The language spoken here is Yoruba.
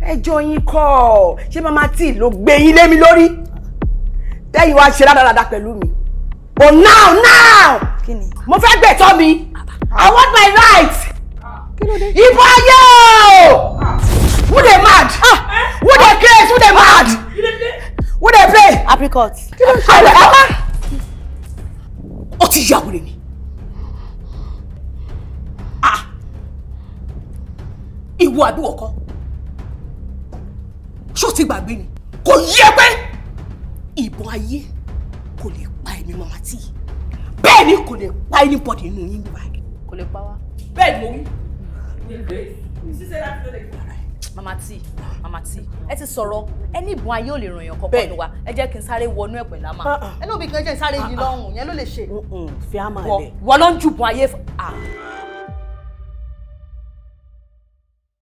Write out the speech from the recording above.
ẹjọ́ yín kọ́ ṣé mama tí ló gbé yín lé mi lórí tẹ́yìn wá ṣe rádaràda pẹ̀lú mi but now now kí ni. mo fẹ́ gbẹ̀tọ́ mi i want my right ìbọn ayé o who dey mad who dey craze who dey mad who dey play. apricot. kí ló ń ṣẹlẹ̀ ẹ má. ó ti yà wọlé ni. Ah. ìwọ àbíwọ kan ṣó ti gbàgbé ni kò yẹ pé ìbọn ayé kò lè pa ẹ̀mí mama tí bẹ́ẹ̀ ni kò lè pa anybody nínú yín nígbà yìí. kò lè pa wá. bẹ́ẹ̀ ni mo wí. mama t mama t ẹ ti sọ̀rọ̀ ẹni ìbọn ayé ò lè ràn yàn Bẹ́ẹ̀. kankan ló wa ẹ jẹ́ kí n sáré wọnú ẹ̀ pẹ̀lú àmà Ah, ah. ẹni òbí kan jẹ́ n sáré yìí lọ́rùn yẹn ló lè ṣe fi á máa wọ lẹ̀. wọ ló ń ju ìbọn ayé fún. ah